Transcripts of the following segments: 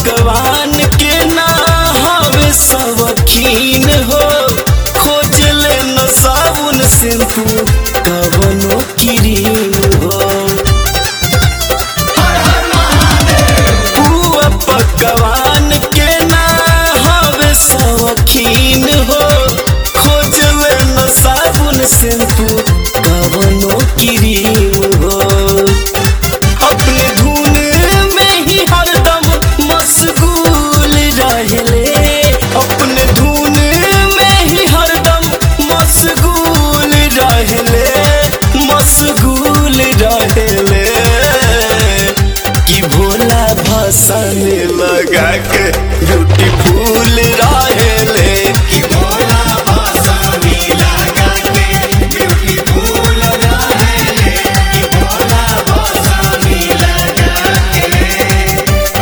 भगवान के ना हवे सबकीन हो खोजले न साबुन शैम्पू कवनो क्रीम हो पुआ पकवान के ना हवे सबकीन हो खोजले न साबुन शैम्पू कवनो क्रीम हो अपने धुन में ही हरदम मशगूल रहले अपने धुन में ही हरदम मशगूल रहले मशगूल रहले कि भोला भसन लगा के ब्यूटीफुल रहले कि भोला बासानी लगा के ब्यूटीफुल रहेले कि भोला बासानी लगा के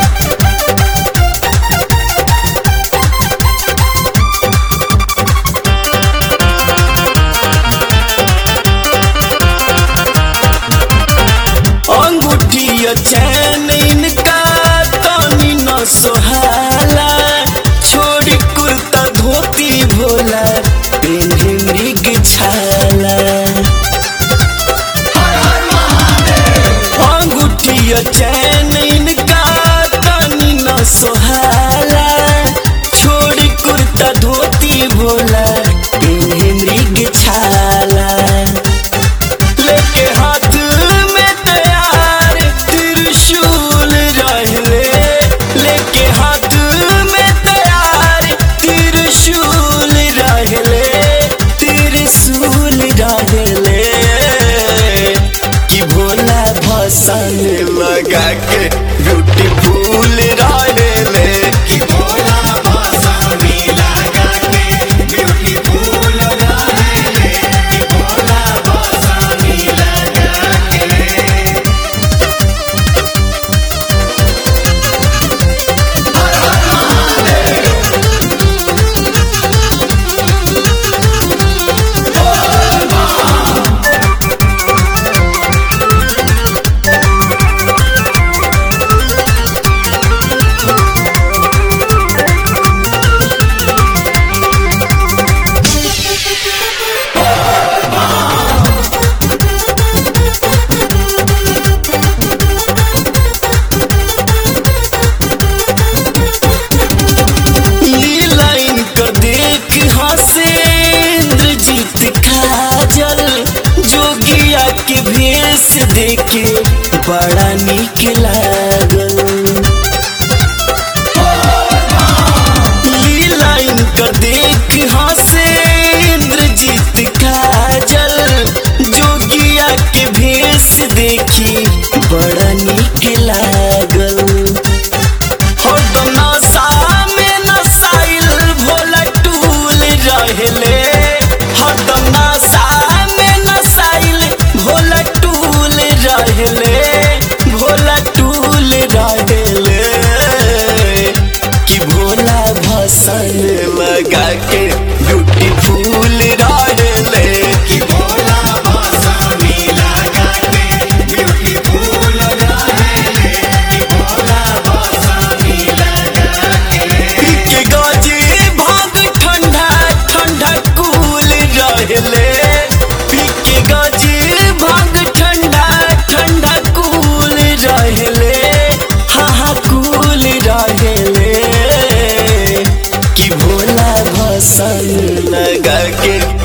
अंगूठिया चैन इनका तनी न सोहाला छोड़ी कुर्ता धोती भोला पेन्हे मृग छाला अंगूठिया चैन इनका तनी न सोहाला छोड़ी कुर्ता धोती भोला पेन्हे मृग छाला लेके हाथ में तैयार त्रिशूल रहले लेके हाथ में तैयार त्रिशूल रहले त्रिशूल रहले कि भोला भसन लगा के ब्यूटीफुल रहले कि भोला बासानी लगा के ब्यूटीफुल रहेले कि भोला बासानी लगा के लीला इनकर देख हंसे इंद्रजीत काजल जोगिया के भेष देखे बड़ा निक लागल लीला इनकर देख हंसे इंद्रजीत काजल जोगिया के भेष देखी बड़ा निक लागल हरदम नशा में नशाइल भोला टूल रहले हरदम नशा में नशाइल भोला टूल रहले भोला टूल रहले कि भोला भसन लगा के ब्यूटीफुल रहले कि भोला बासानी लगा के ब्यूटीफुल रहेले कि भोला बासानी लगा के के गाजी भाग ठंडा ठंडा कूल रहले पीके गाजी भाग ठंडा ठंडा कूल रहले हाँ हाँ कूल रहले कि भोला भसन लगा के